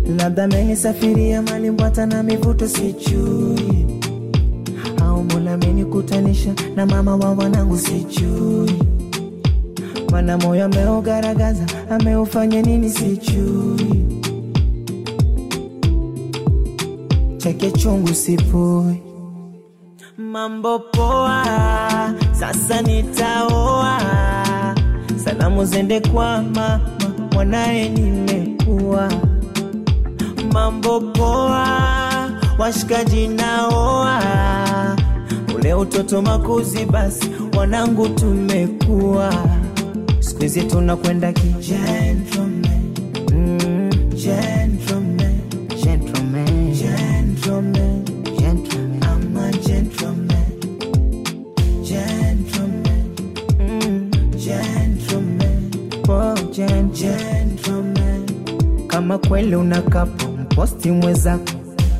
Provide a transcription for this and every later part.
labda amenisafiria malimbwata na mivuto sijui, au Mola amenikutanisha na mama wa wanangu sijui, mana moyo ameugaragaza ameufanya nini sijui, chake chungu sipui Mambo poa, sasa nitaoa. Salamu zende kwa mama, mwanaye nimekuwa. Mambo poa, washikaji naoa. Ule utoto makuzi, basi wanangu tumekuwa. Siku hizi tunakwenda ki gentleman, mm, gentleman, gentleman, gentleman, gentleman. I'm a gentleman, gentleman, mm, gentleman, oh, gen- gentleman. Kama kweli unakapo mposti mwezako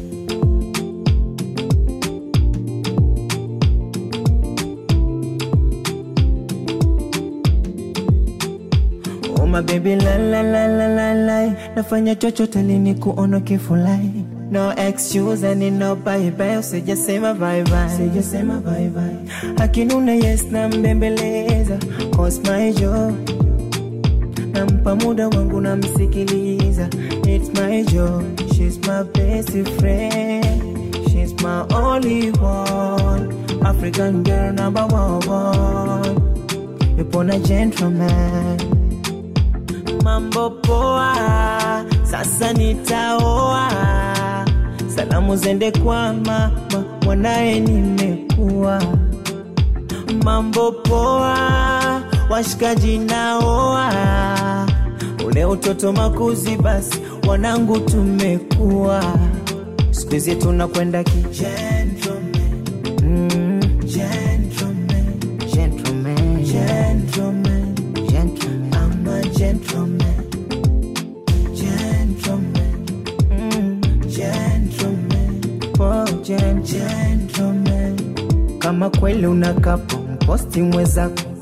Oh my baby la la la la la la Nafanya chochote lini kuona kifulai No excuse and no bye bye Usijasema bye bye Usijasema bye bye Akinuna yes na mbembeleza Cause my job Nampa muda wangu namsikiliza It's my job She's my best friend She's my only one African girl number one Yupo na gentleman mambo poa, sasa nitaoa. Salamu zende kwa mama, mwanaye nimekuwa. Mambo poa, washikaji naoa. Ule utoto makuzi, basi wanangu tumekuwa. Siku hizi tunakwenda ki gentleman, mm, gentleman, gentleman, gentleman, gentleman. I'm a gentleman, gentleman, mm, gentleman, oh, gen- gentleman. Kama kweli unakapo mposti mwezako